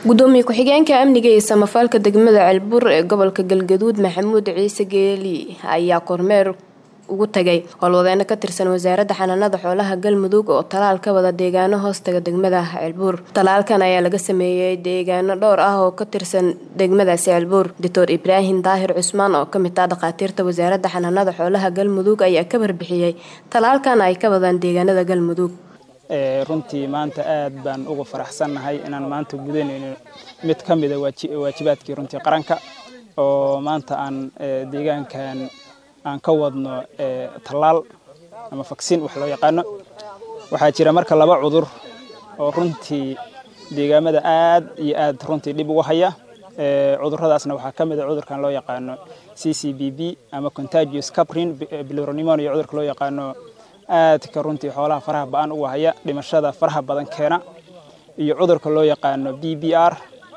gudoomiye ku-xigeenka amniga iyo samafalka degmada ceelbuur ee gobolka galgaduud maxamuud ciise geeli ayaa kormeer ugu tagay howlwadeeno ka tirsan wasaaradda xanaanada xoolaha galmudug oo talaal ka wada deegaano hoostaga degmada ceelbuur talaalkan ayaa laga sameeyey deegaano dhowr ah oo ka tirsan degmadaasi ceelbuur doctor ibraahim daahir cusmaan oo kamid ah dhakhaatiirta wasaaradda xanaanada xoolaha galmudug ayaa ka warbixiyey talaalkan ay ka wadaan deegaanada galmudug runtii maanta aad baan uga faraxsannahay inaan maanta gudanayno mid ka mida waajibaadkii runtii qaranka oo maanta aan deegaankan aan ka wadno tallaal ama faksin wax loo yaqaano waxaa jira marka laba cudur oo runtii deegaamada aad iyo aad runtii dhib ugu haya cuduradaasna waxaa ka mid a cudurkan loo yaqaano c c b b ama contagious caprin biloronemonia cudurka loo yaqaano aadka runtii xoolaha faraha ba-an uga haya dhimashada faraha badan keena iyo cudurka loo yaqaano b b r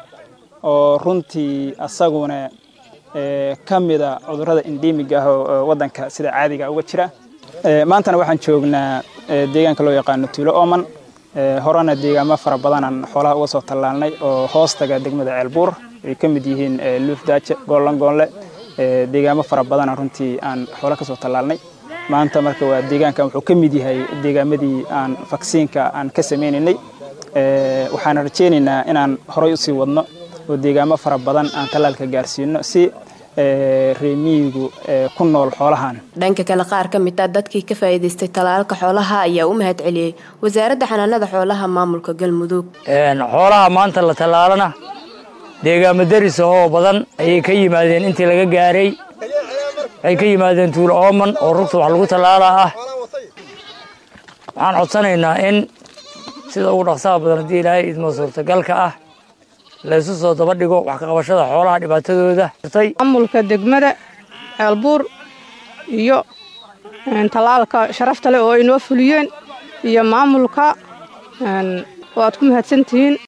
oo runtii asaguna ka mida cudurada endemiga ah oo wadanka sida caadiga uga jira maantana waxaan joognaa deegaanka loo yaqaano tuulo oman horena deegaamo fara badanaan xoolaha uga soo tallaalnay oo hoostaga degmada ceelbuur ay ka mid yihiin luufdaaje goollangoonle deegaamo fara badana runtii aan xoola ka soo tallaalnay maanta marka waa deegaankan wuxuu ka mid yahay deegaamadii aan vaksiinka aan ka sameynaynay waxaan rajeynaynaa inaan horay usii wadno oo deegaamo fara badan aan tallaalka gaarsiino si reemiyigu ku nool xoolahan dhanka kale qaar ka mid ah dadkii ka faa'iidaystay talaalka xoolaha ayaa u mahad celiyey wasaaradda xanaanada xoolaha maamulka galmudug xoolaha maanta la tallaalana deegaamo daris oo badan ayay ka yimaadeen intii laga gaaray waxay ka yimaadeen tuulo ooman oo rugta wax lagu tallaalaa ah waxaan codsanaynaa in sida ugu dhaqsaha badan haddii ilaahay idmo suurtagalka ah laysu soo daba dhigo wax ka qabashada xoolaha dhibaatadooda maamulka degmada ceelbuur iyo tallaalka sharafta leh oo inoo fuliyeen iyo maamulka waad ku mahadsantihiin